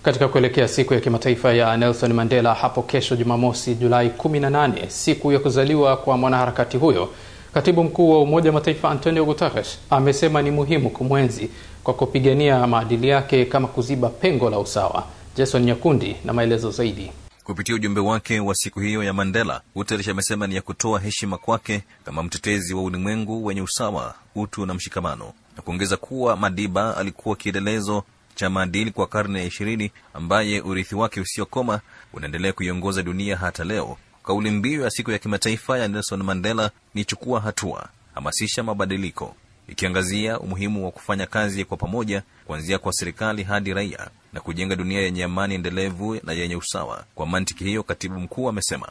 Katika kuelekea siku ya kimataifa ya Nelson Mandela hapo kesho Jumamosi Julai 18, siku ya kuzaliwa kwa mwanaharakati huyo, katibu mkuu wa Umoja wa Mataifa Antonio Guterres amesema ni muhimu kumwenzi kwa kupigania maadili yake kama kuziba pengo la usawa. Jason Nyakundi na maelezo zaidi. Kupitia ujumbe wake wa siku hiyo ya Mandela, Guterres amesema ni ya kutoa heshima kwake kama mtetezi wa ulimwengu wenye usawa, utu na mshikamano, na kuongeza kuwa Madiba alikuwa kielelezo cha maadili kwa karne ya ishirini ambaye urithi wake usiokoma unaendelea kuiongoza dunia hata leo. Kauli mbiu ya siku ya kimataifa ya Nelson Mandela ni chukua hatua, hamasisha mabadiliko, ikiangazia umuhimu wa kufanya kazi kwa pamoja, kuanzia kwa serikali hadi raia na kujenga dunia yenye amani endelevu na yenye usawa. Kwa mantiki hiyo, katibu mkuu amesema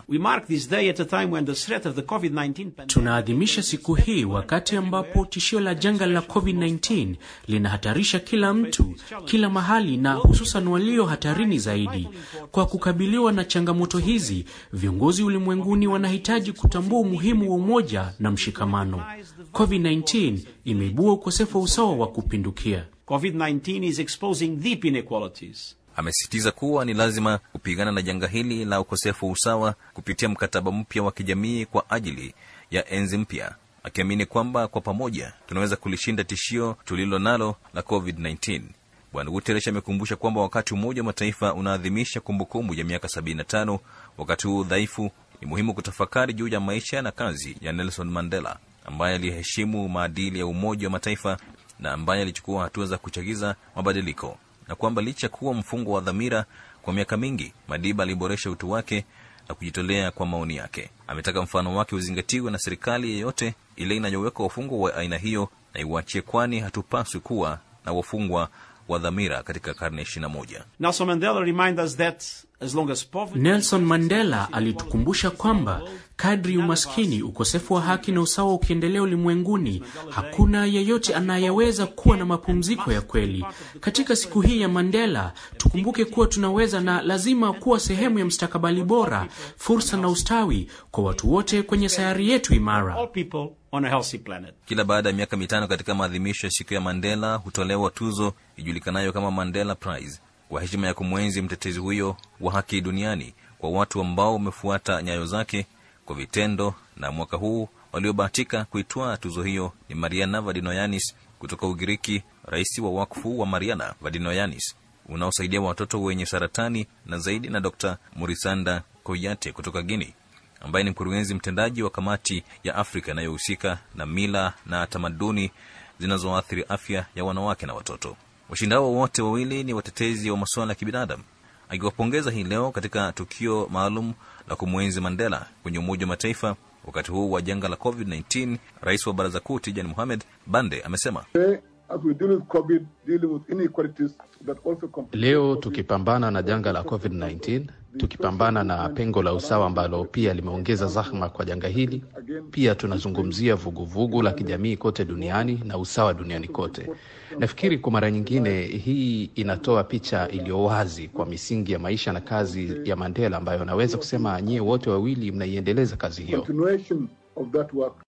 tunaadhimisha siku hii wakati ambapo tishio la janga la COVID-19 linahatarisha kila mtu, kila mahali, na hususan walio hatarini zaidi. Kwa kukabiliwa na changamoto hizi, viongozi ulimwenguni wanahitaji kutambua umuhimu wa umoja na mshikamano. COVID-19 imeibua ukosefu wa usawa wa kupindukia. COVID-19 is exposing deep inequalities. Amesisitiza kuwa ni lazima kupigana na janga hili la ukosefu wa usawa kupitia mkataba mpya wa kijamii kwa ajili ya enzi mpya, akiamini kwamba kwa pamoja tunaweza kulishinda tishio tulilo nalo la COVID-19. Bwana Guterres amekumbusha kwamba wakati Umoja wa Mataifa unaadhimisha kumbukumbu ya miaka 75 wakati huu dhaifu, ni muhimu kutafakari juu ya maisha na kazi ya Nelson Mandela ambaye aliheshimu maadili ya Umoja wa Mataifa na ambaye alichukua hatua za kuchagiza mabadiliko na kwamba licha kuwa mfungwa wa dhamira kwa miaka mingi, Madiba aliboresha utu wake na kujitolea kwa maoni yake. Ametaka mfano wake uzingatiwe na serikali yeyote ile inayoweka wafungwa wa aina hiyo na iwachie, kwani hatupaswi kuwa na wafungwa wa dhamira katika karne ya ishirini na moja. Nelson Mandela remind us that as long as poverty... Nelson Mandela alitukumbusha kwamba kadri umaskini, ukosefu wa haki na usawa ukiendelea ulimwenguni, hakuna yeyote anayeweza kuwa na mapumziko ya kweli. Katika siku hii ya Mandela, tukumbuke kuwa tunaweza na lazima kuwa sehemu ya mstakabali bora, fursa na ustawi kwa watu wote kwenye sayari yetu imara. All people on a healthy planet. Kila baada ya miaka mitano katika maadhimisho ya siku ya Mandela hutolewa tuzo ijulikanayo kama Mandela Prize kwa heshima ya kumwenzi mtetezi huyo wa haki duniani kwa watu ambao wamefuata nyayo zake kwa vitendo. Na mwaka huu waliobahatika kuitwaa tuzo hiyo ni Mariana Vadinoyanis kutoka Ugiriki, rais wa wakfu wa Mariana Vadinoyanis unaosaidia watoto wenye saratani, na zaidi na Dr Murisanda Koyate kutoka Guinea ambaye ni mkurugenzi mtendaji wa kamati ya Afrika inayohusika na mila na tamaduni zinazoathiri afya ya wanawake na watoto. Washinda hao wote wawili ni watetezi wa masuala ya kibinadamu. Akiwapongeza hii leo katika tukio maalum la kumwenzi Mandela kwenye Umoja wa Mataifa wakati huu wa janga la COVID-19, rais wa Baraza Kuu Tijani Mohamed Bande amesema Leo tukipambana na janga la COVID-19, tukipambana na pengo la usawa ambalo pia limeongeza zahma kwa janga hili, pia tunazungumzia vuguvugu la kijamii kote duniani na usawa duniani kote. Nafikiri kwa mara nyingine hii inatoa picha iliyo wazi kwa misingi ya maisha na kazi ya Mandela ambayo naweza kusema nyie wote wawili mnaiendeleza kazi hiyo.